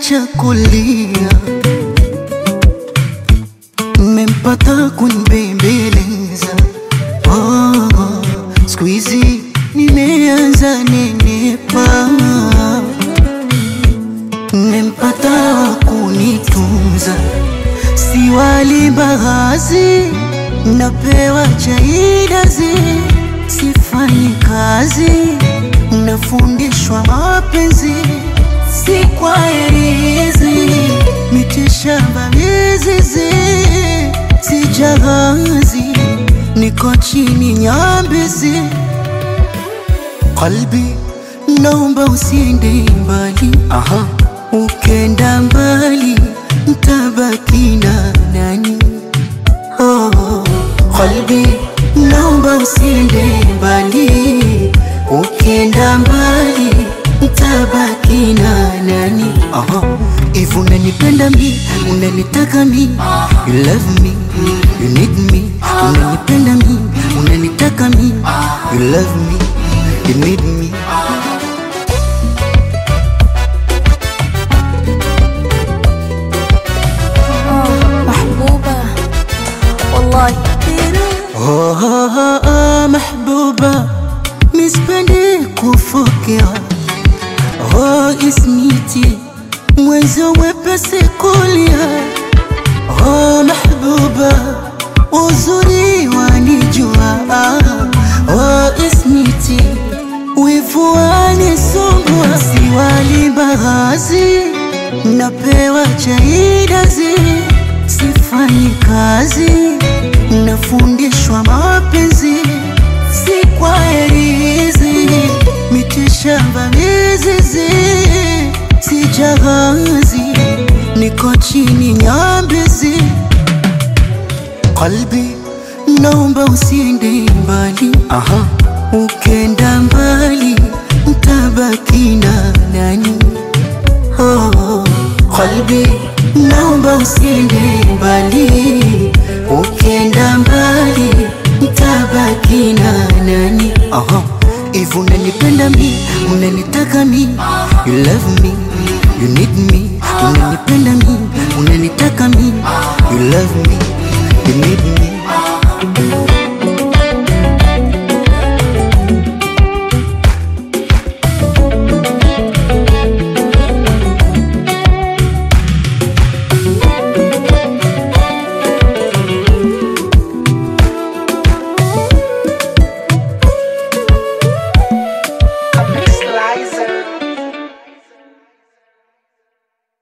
kaniacha kulia, mmempata kunibembeleza. Oh, oh, siku hizi nimeanza nenepa, mmempata kunitunza, si wali mbaazi, napewa chaidazi, sifanyi kazi, nafundishwa mapenzi si kwa herizi, mitishamba mizizi, si jahazi, niko chini nyambizi. Qalbi, naomba usiende mbali, aha, ukenda mbali ntabaki na nani? Oh, qalbi, naomba usiende mbali, ukenda mbali ntabaki na nani? Aha, if unanipenda mi, unanitaka mi, you love me, you need me, unanipenda mi, unanitaka mi, you love me, you need me. محبوبة والله كثير Oh, oh, oh, oh, mahbuba, mispendi kufokea. Oh, ismiti mwenzo wepesi kulia. Oh, mahbuba, uzuri wanijua. Oh, ismiti wivu wanisumbua. Siwali mbaazi, napewa chaidazi, sifanyi kazi nafundishwa mapenzi si kwa herizi, mitishamba mizizi, si jahazi, niko chini nyambizi. Qalbi, naomba usiende mbali, aha, ukenda mbali ntabaki na nani? Oh, qalbi, naomba usiende mbali, ukenda mbali ntabaki na nani? Aha, if unanipenda mi, unanitaka mi, you love me, you need me, unanipenda mi, unanitaka mi, you love me, you need me.